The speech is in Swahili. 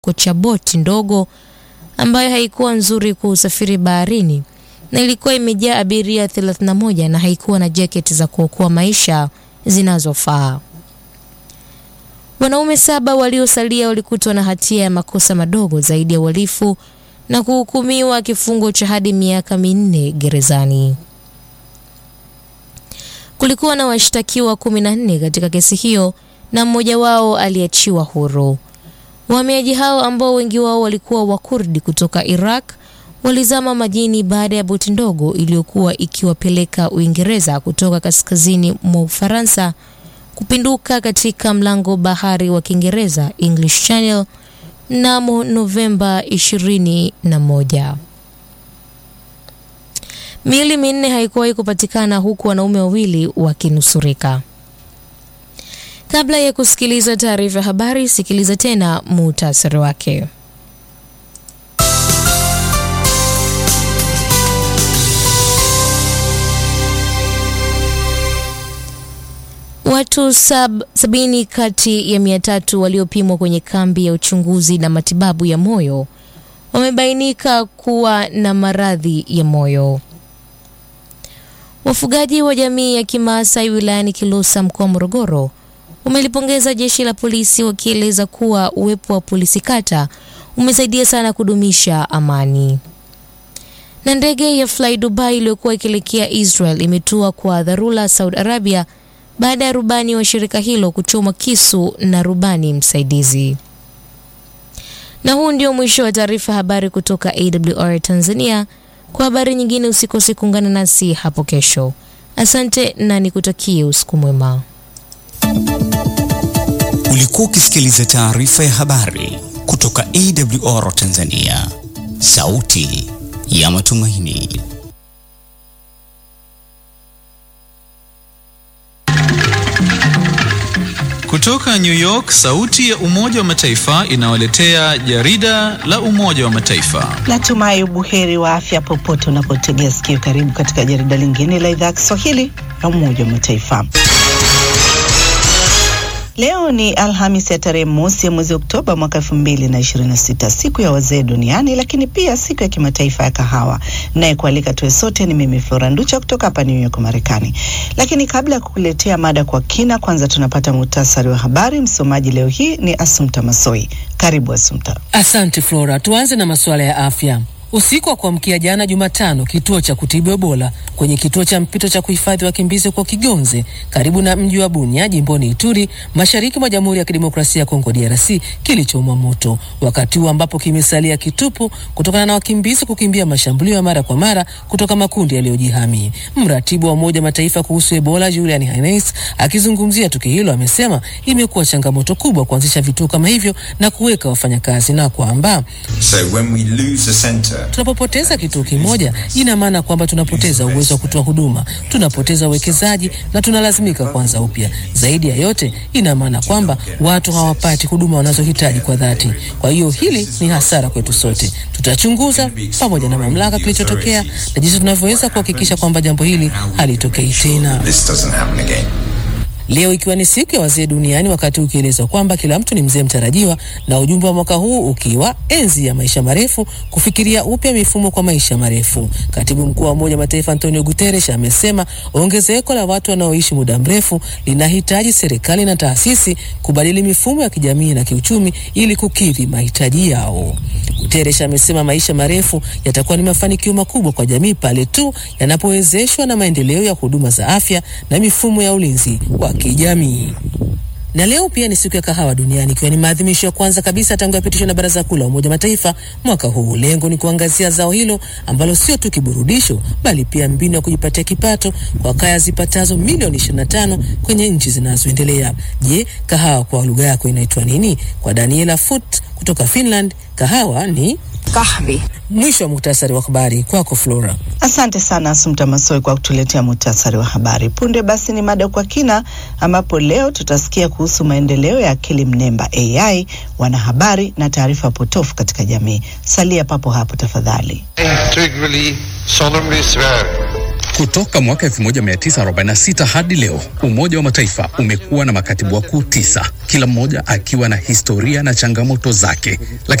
cha boti ndogo ambayo haikuwa nzuri kwa usafiri baharini na ilikuwa imejaa abiria 31 na haikuwa na jaketi za kuokoa maisha zinazofaa. Wanaume saba waliosalia walikutwa na hatia ya makosa madogo zaidi ya uhalifu na kuhukumiwa kifungo cha hadi miaka minne gerezani. Kulikuwa na washtakiwa 14 katika kesi hiyo na mmoja wao aliachiwa huru. Wahamiaji hao ambao wengi wao walikuwa Wakurdi kutoka Iraq walizama majini baada ya boti ndogo iliyokuwa ikiwapeleka Uingereza kutoka kaskazini mwa Ufaransa kupinduka katika mlango bahari wa Kiingereza English Channel mnamo Novemba 21. Miili minne haikuwahi kupatikana huku wanaume wawili wakinusurika. Kabla ya kusikiliza taarifa ya habari, sikiliza tena muhtasari wake. Watu sab, sabini kati ya mia tatu waliopimwa kwenye kambi ya uchunguzi na matibabu ya moyo wamebainika kuwa na maradhi ya moyo. Wafugaji wa jamii ya Kimaasai wilayani Kilosa mkoa wa Morogoro wamelipongeza jeshi la polisi wakieleza kuwa uwepo wa polisi kata umesaidia sana kudumisha amani. Na ndege ya Fly Dubai iliyokuwa ikielekea Israel imetua kwa dharura Saudi Arabia baada ya rubani wa shirika hilo kuchomwa kisu na rubani msaidizi. Na huu ndio mwisho wa taarifa habari kutoka AWR Tanzania. Kwa habari nyingine usikose kuungana nasi hapo kesho. Asante na nikutakie usiku mwema. Ulikuwa ukisikiliza taarifa ya habari kutoka AWR Tanzania, sauti ya matumaini. Kutoka New York, sauti ya Umoja wa Mataifa inawaletea jarida la Umoja wa Mataifa. Natumai ubuheri wa afya popote unapotegea sikio. Karibu katika jarida lingine la idhaa ya Kiswahili la Umoja wa Mataifa. Leo ni Alhamis ya tarehe mosi ya mwezi Oktoba mwaka elfu mbili na ishirini na sita, siku ya wazee duniani, lakini pia siku ya kimataifa ya kahawa. Naye kualika tuwe sote ni mimi Flora Nducha kutoka hapa New York, Marekani. Lakini kabla ya kukuletea mada kwa kina, kwanza tunapata muhtasari wa habari. Msomaji leo hii ni Asumta Masoi. Karibu Asumta. Asante Flora. Tuanze na masuala ya afya. Usiku wa kuamkia jana Jumatano, kituo cha kutibu Ebola kwenye kituo cha mpito cha kuhifadhi wakimbizi huko Kigonze karibu na mji wa Bunia jimboni Ituri mashariki mwa Jamhuri ya Kidemokrasia ya Kongo DRC kilichomwa moto, wakati huu ambapo kimesalia kitupu kutokana na wakimbizi kukimbia mashambulio ya mara kwa mara kutoka makundi yaliyojihami. Mratibu wa Umoja Mataifa kuhusu Ebola Julian Haines akizungumzia tukio hilo amesema imekuwa changamoto kubwa kuanzisha vituo kama hivyo na kuweka wafanyakazi na kwamba So when we lose a center, tunapopoteza kituo kimoja ina maana kwamba tunapoteza uwezo wa kutoa huduma, tunapoteza uwekezaji na tunalazimika kuanza upya. Zaidi ya yote, ina maana kwamba watu hawapati huduma wanazohitaji kwa dhati. Kwa hiyo hili ni hasara kwetu sote. Tutachunguza pamoja na mamlaka kilichotokea na jinsi tunavyoweza kuhakikisha kwamba jambo hili halitokei tena. this doesn't happen again. Leo ikiwa ni siku ya wazee duniani, wakati ukielezwa kwamba kila mtu ni mzee mtarajiwa, na ujumbe wa mwaka huu ukiwa enzi ya maisha marefu, kufikiria upya mifumo kwa maisha marefu. Katibu mkuu wa Umoja Mataifa Antonio Guterres amesema ongezeko la watu wanaoishi muda mrefu linahitaji serikali na taasisi kubadili mifumo ya kijamii na kiuchumi ili kukidhi mahitaji yao. Guterres amesema maisha marefu yatakuwa ni mafanikio makubwa kwa jamii pale tu yanapowezeshwa na maendeleo ya huduma za afya na mifumo ya ulinzi wa kijamii. Na leo pia ni siku ya kahawa duniani ikiwa ni maadhimisho ya kwanza kabisa tangu yapitishwa na Baraza Kuu la Umoja Mataifa mwaka huu. Lengo ni kuangazia zao hilo ambalo sio tu kiburudisho, bali pia mbinu ya kujipatia kipato kwa kaya zipatazo milioni 25 kwenye nchi zinazoendelea. Je, kahawa kwa lugha yako inaitwa nini? Kwa Daniela Foot kutoka Finland, kahawa ni kahvi. Mwisho wa muhtasari wa habari kwako Flora. Asante sana Asumta Masoi kwa kutuletea muhtasari wa habari. Punde basi ni mada kwa kina, ambapo leo tutasikia kuhusu maendeleo ya akili mnemba AI, wanahabari na taarifa potofu katika jamii. Salia papo hapo tafadhali. integrally solemnly swear Kutoka mwaka 1946 hadi leo, Umoja wa Mataifa umekuwa na makatibu wakuu tisa, kila mmoja akiwa na historia na changamoto zake, lakini